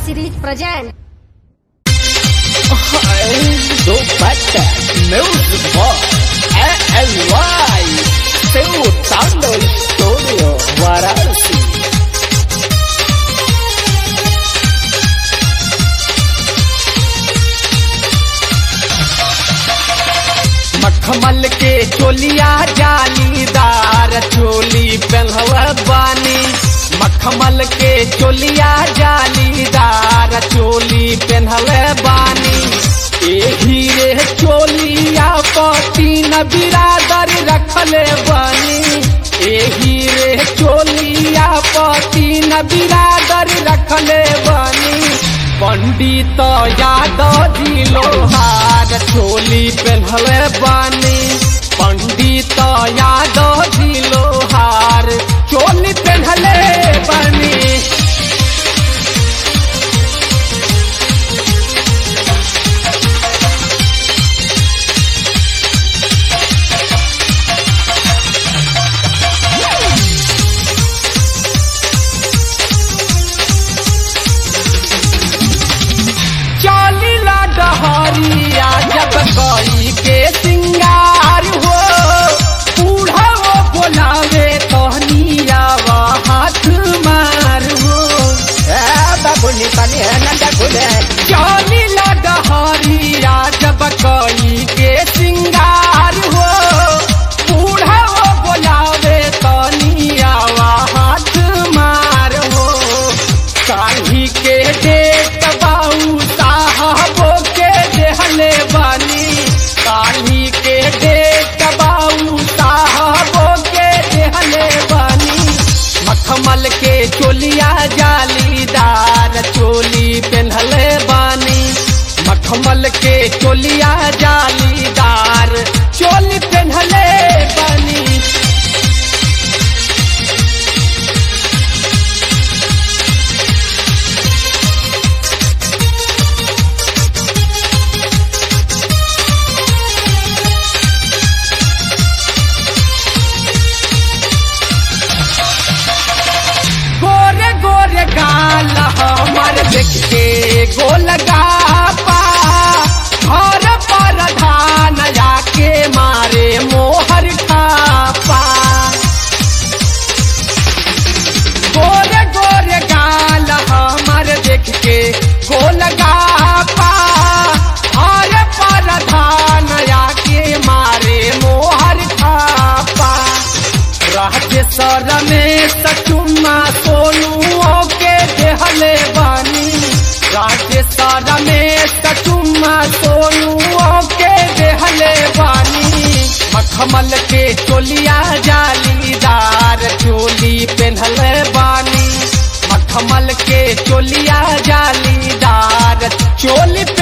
series present. Dupatta Music Box ALY Seu Tando Studio Varanasi मखमल के चोलिया जालीदार चोली पहनवा बानी मखमल के चोलिया जालीदार चोली पहनले बानी एही रे चोलिया पति न बिरादर रखले बानी एही रे चोलिया पति न बिरादर रखले बानी पंडित यादव जी लोहार चोली पहनले बानी पंडित यादव जी लोहार चोली पहनले बानी चलिला डहरिया जब गई के सिंगार हो बूढ़ा वो बोलावे तहनिया हाथ मार हो बाबुनी पानी है नंदा खुले चलिला डहरिया जब गई के सिंगार हो बूढ़ा वो बोलावे तहनिया हाथ मार हो काही के देख बाऊ साहबो के देहले बानी काही के देख बाऊ साहबो के देहले बानी मखमल के चोलिया जालीदार चोली पहनले बानी मखमल के चोलिया जालीदार चोली पहनले बानी गोरे गोरे गाल हमार देख के गोल गापा घर पर धान जाके मारे मोहर खापा गोरे गोरे गाल हमार देख के गोल गापा घर पर धान जाके मारे मोहर खापा राजेश्वर में सचुमा सोनुओ के देहले बानी राजेश्वर में सचुमा सोनुओ के देहले बानी मखमल के चोलिया जालीदार चोली पहनले बानी मखमल के चोलिया जालीदार चोली